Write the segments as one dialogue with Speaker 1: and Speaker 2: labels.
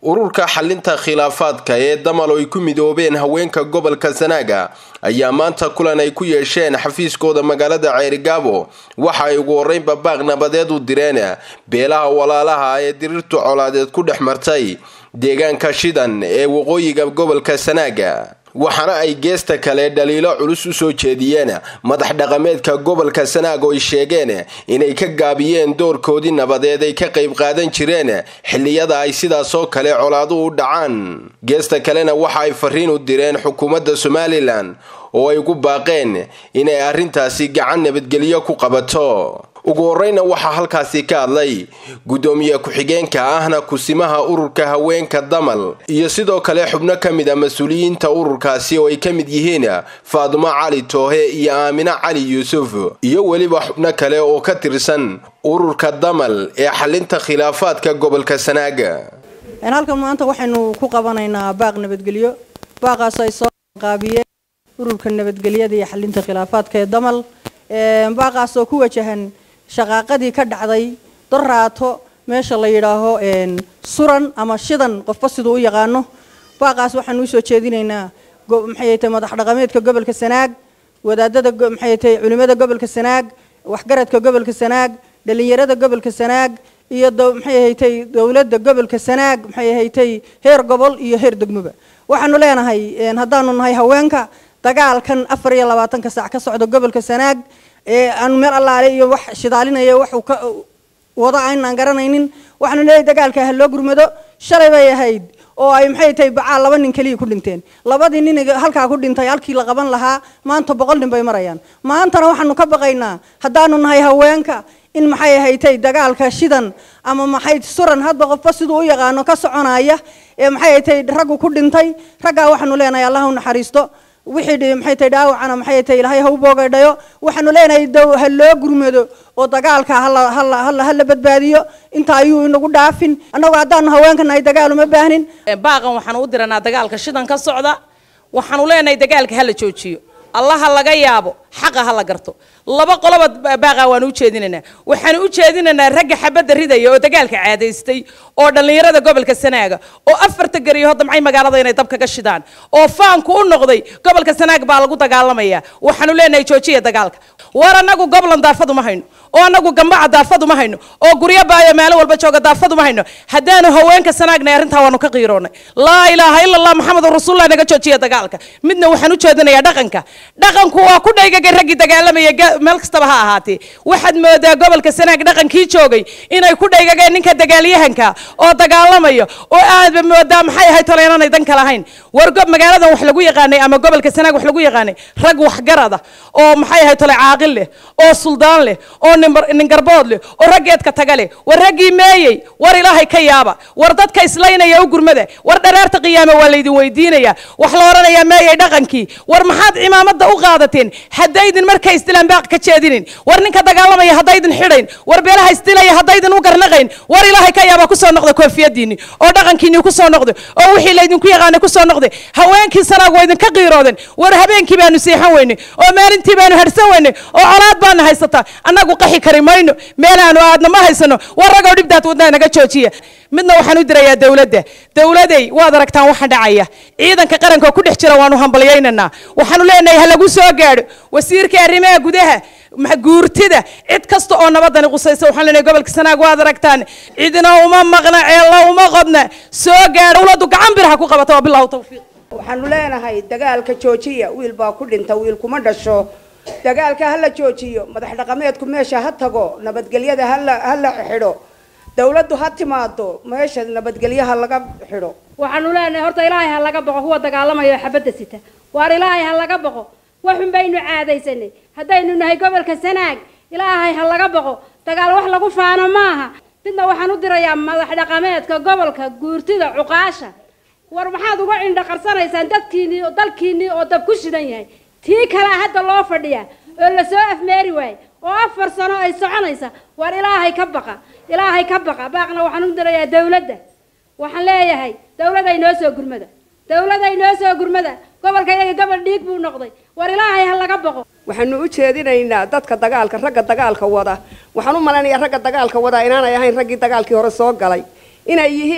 Speaker 1: ururka xalinta khilaafaadka ee damal oo ay ku midoobeen haweenka gobolka sanaaga ayaa maanta kulan ay ku yeesheen xafiiskooda magaalada ceerigaabo waxa ay ugu horreynba baaq nabadeed u direen beelaha walaalaha ee diriirtu colaadeed ku dhex martay deegaanka shidan ee waqooyiga gobolka sanaaga waxaana ay geesta kale dhaliilo culus u soo jeediyeen madax dhaqameedka gobolka sanaag oo ay sheegeen inay ka gaabiyeen doorkoodii nabadeed ay ka qayb qaadan jireen xilliyada ay sidaasoo kale colaadu u dhacaan geesta kalena waxa ay fariin u direen xukuumadda somalilan oo ay ugu baaqeen inay arrintaasi gacan nabadgelyo ku qabato ugu horreyna waxaa halkaasi ka hadlay guddoomiye ku-xigeenka ahna kusimaha ururka haweenka damal iyo sidoo kale xubno ka mid a mas-uuliyiinta ururkaasi oo ay ka mid yihiin faadumo cali toohe iyo aamine cali yuusuf iyo weliba xubno kale oo ka tirsan ururka damal ee xalinta khilaafaadka gobolka sanaaga
Speaker 2: halkan maanta waxaynu ku qabanaynaa baaq nabadgelyo baaqaas ay soo qaabiyeen ururka nabadgelyada iyo xalinta khilaafaadka ee damal baaqaas oo ku wajahan shaqaaqadii ka dhacday doraato meesha la yidhaaho suran ama shidan qofba siduu u yaqaano baaqaas waxaanu usoo jeedinaynaa maxay tahay madax dhaqameedka gobolka sanaag wadaadada maxay tahay culimada gobolka sanaag waxgaradka gobolka sanaag dhalinyarada gobolka sanaag iyo maxay haytay dowladda gobolka sanaag maxay haytay heer gobol iyo heer degmoba waxaanu leenahay haddaanu nahay haweenka dagaalkan afar iyo labaatanka saac ka socda gobolka sanaag ee aanu meel allaale iyo wax shidaalinaya waxuu ka wado aynaan garanaynin waxaanu leeyahay dagaalka ha loo gurmado shalay bay ahayd oo ay maxay tahay bacaal laba nin keliya ku dhinteen labadii nin halkaa ku dhintay halkii la qaban lahaa maanta boqol nin bay marayaan maantana waxaanu ka baqaynaa haddaanu nahay haweenka in maxay ahaytay dagaalka shidan ama maxay suran hadba qofba siduu u yaqaano ka soconaya ee maxay ahaytay raggu ku dhintay raggaa waxaanu leenahay allah u naxariisto wixii maxay tahay dhaawacana maxay tahay ilaahay ha u boogaydhayo waxaanu leenahay dow ha loo gurmado oo dagaalka hala hala hala hala badbaadiyo inta ayuu inagu dhaafin annagu haddaanu haweenka nahay dagaal uma baahnin
Speaker 3: baaqan waxaanu u diranaa dagaalka shidan ka socda waxaanu leenahay dagaalka hala joojiyo allaha laga yaabo xaqa ha la garto laba qoloba baaqa waanu u jeedinaynaa waxaanu u jeedinaynaa ragga xabadda ridaya oo dagaalka caadaystay oo dhallinyarada gobolka sanaaga oo afarta gariyo damcay magaalada inay dab kaga shidaan oo faanku u noqday gobolka sanaag baa lagu dagaalamaya waxaanu leenahay joojiya dagaalka war annagu goblan daafadu ma hayno oo annagu gambaca daafadu ma hayno oo guryo baayo meelo walba jooga daafadu ma hayno haddaanu haweenka sanaagnay arrintaa waanu ka qiiroonay laa ilaaha ila allah maxamedun rasuulullah naga joojiya dagaalka midna waxaan u jeedinayaa dhaqanka dhaqanku waa ku dhaygagay raggii dagaalamaya meel kastaba ha ahaatee waxaad moodaa gobolka sanaag dhaqankii joogay inay ku dhaygageen ninka dagaalyahanka oo dagaalamayo oo aadba moodaa maxay ahayd tole inaanay dan kala hayn war magaaladan wax lagu yaqaanay ama gobolka sanaag wax lagu yaqaanay rag waxgarada oo maxay ahayd tole caaqil leh oo suldaan leh oo ningarbood leh oo raggeedka taga leh war raggii meeyey war ilaahay ka yaaba war dadka islaynaya u gurmada war dhareerta qiyaame waa laydin weydiinaya wax la odhanayaa meeyey dhaqankii war maxaad cimaamada u qaadateen haddaydin markay isdilaan baaq ka jeedinin war ninka dagaalamaya haddaydin xidhayn war beelaha isdilaya haddaydin u garnaqayn war ilaahay ka yaaba kusoo noqda koofiyadiinni oo dhaqankiinni kusoo noqda oo wixii laydinku yaqaana kusoo noqda haweenkii sanaag waa idinka qiirooden war habeenkii baanu seexan weyne oo maalintii baanu harsan weyne oo colaad baana haysataa annagu qaxi kari mayno meelaanu aadna ma haysano war ragow dhibdaad wadnaa naga joojiya midna waxaan u dirayaa dowladda dowladay waad aragtaan waxa dhacaya ciidanka qaranka oo ku dhex jira waanu hambalyaynaynaa waxaanu leenahay ha lagu soo gaadho wasiirka arrimaha gudaha guurtida cid kasta oo nabadani qusaysa waxaan leenahay gobolka sanaag waad aragtaan cidna uma maqna ceella uma qodna soo gaadho dowladdu gacan bir ha ku qabata waa billahu tawfiiq
Speaker 4: waxaanu leenahay dagaalka joojiya wiil baa ku dhinta wiil kuma dhasho dagaalka ha la joojiyo madax dhaqameedku meesha ha tago nabadgelyada hala ha la xidho dawladdu ha timaado meesha nabadgelyaha laga xidho
Speaker 5: waxaanu leenahay horta ilaahay ha laga boqo kuwa dagaalamaya oo xabadda sita waar ilaahay ha laga boqo waxun baynu caadaysanay haddaynu nahay gobolka sanaag ilaahay ha laga boqo dagaal wax lagu faano maaha midna waxaan u dirayaa madax dhaqameedka gobolka guurtida cuqaasha war maxaad uga cindho qarsanaysaan dadkiinnii oo dalkiinnii oo dab ku shidan yahay tii kalea hadda loo fadhiyaa oo lasoo afmeeri waaye oo afar sano ay soconaysa war ilaahay ka baqa ilaahay ka baqa baaqna waxaan u dirayaa dawladda waxaan leeyahay dawladay noo soo gurmada dawladay noo soo gurmada gobolka iyaga gobol dhiig buu noqday war ilaahay ha laga boqo
Speaker 4: waxaanu u jeedinaynaa dadka dagaalka ragga dagaalka wada waxaan u malaynayaa ragga dagaalka wada inaanay ahayn raggii dagaalkii hore soo galay inay yihiin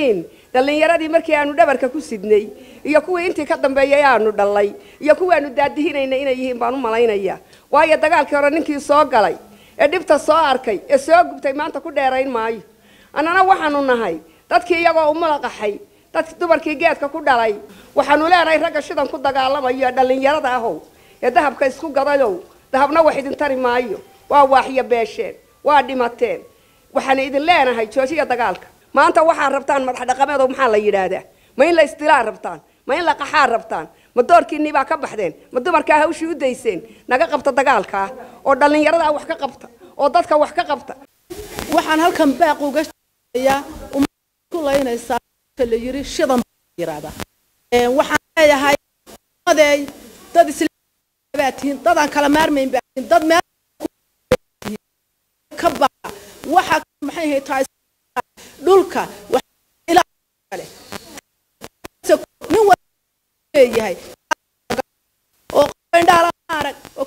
Speaker 4: dhallinyaradii markii aanu dhabarka ku sidnay iyo kuwii intii ka dambeeyay aanu dhallay iyo kuwii aanu daadihinayna inay yihiin baan u malaynaya waayo dagaalkii hore ninkii soo galay ee dhibta soo arkay ee soo gubtay maanta ku dheerayn maayo annana waxaanu nahay dadkii iyagoo umulaqaxay dadki dumarkii geedka ku dhalay waxaanu leenahay ragga shidan ku dagaalamayo ee dhallinyarada ahow ee dahabka isku gadayow dahabna wax idin tari maayo waa waaxyo beesheen waa dhimateen waxaan idin leenahay joojiya dagaalka maanta waxaad rabtaan madax dhaqameedo maxaa la yidhaahdaa ma in la istilaa rabtaan ma in la qaxaa rabtaan ma doorkiinnii baa ka baxdeen ma dumarkaa hawshii u dayseen naga qabta dagaalkaa oo dhallinyaradaa wax ka qabta oo dadka wax ka qabta
Speaker 6: waxaan halkan baaq uga sheegayaa ummadda ku laynaysaa la yiri shidan yiraahda waxaan leeyahay umadeey dad islaamaa tihiin dadaan kala maarmayn baa tihiin dad meel ka baxa waxa maxay ahayd tahay dhulka kale nin wal leeyahay oo indhaala arag oo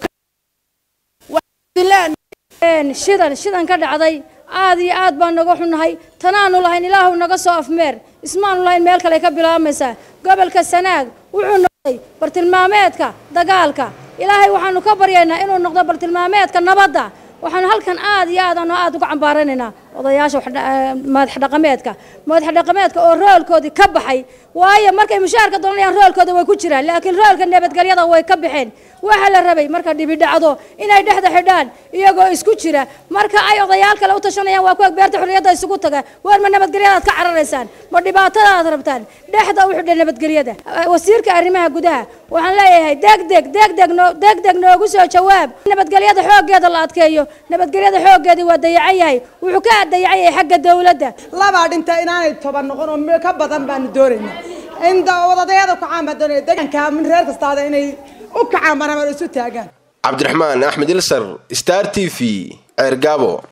Speaker 5: shidan shidan ka dhacday aad iyo aad baan naga xunahay tanaanu lahayn ilaahu naga soo afmeer ismaanu lahayn meel kale ka bilaabaysaa gobolka sanaag wuxuu noqday bartilmaameedka dagaalka ilaahay waxaanu ka baryaynaa inuu noqdo bartilmaameedka nabadda waxaanu halkan aad iyo aad ano aad uga cambaaranaynaa odayaasha madax dhaqameedka madax dhaqameedka oo roolkoodii ka baxay waayo markay mushaharka doonayaan roolkooda way ku jiraan laakiin roolka nabadgelyada way ka baxeen waxaa la rabay marka dhibi dhacdo inay dhexda xidhaan iyagoo isku jira marka ay odayaal kale u tashanayaan waa kuwa beerta xurriyadda isugu taga waar ma nabadgelyadaad ka cararaysaan ma dhibaatadaad rabtaan dhexda u xidha nabadgelyada wasiirka arrimaha gudaha waxaan leeyahay degdeg degdeg noo degdeg noogu soo jawaab nabadgelyada xooggeeda la adkeeyo nabadgelyada xooggeedii waa dayacan yahay wuxuu ka dayacan yahay xagga dawladda
Speaker 7: labaa dhinta inaanay toban noqon oo ka badan baanu doonaynaa in wadadayada kacaan baan doonaya deegaanka min reer kastaada inay u kacaan banamar isu taagaan
Speaker 1: cabdiraxmaan axmed ilsar star t v ceergaabo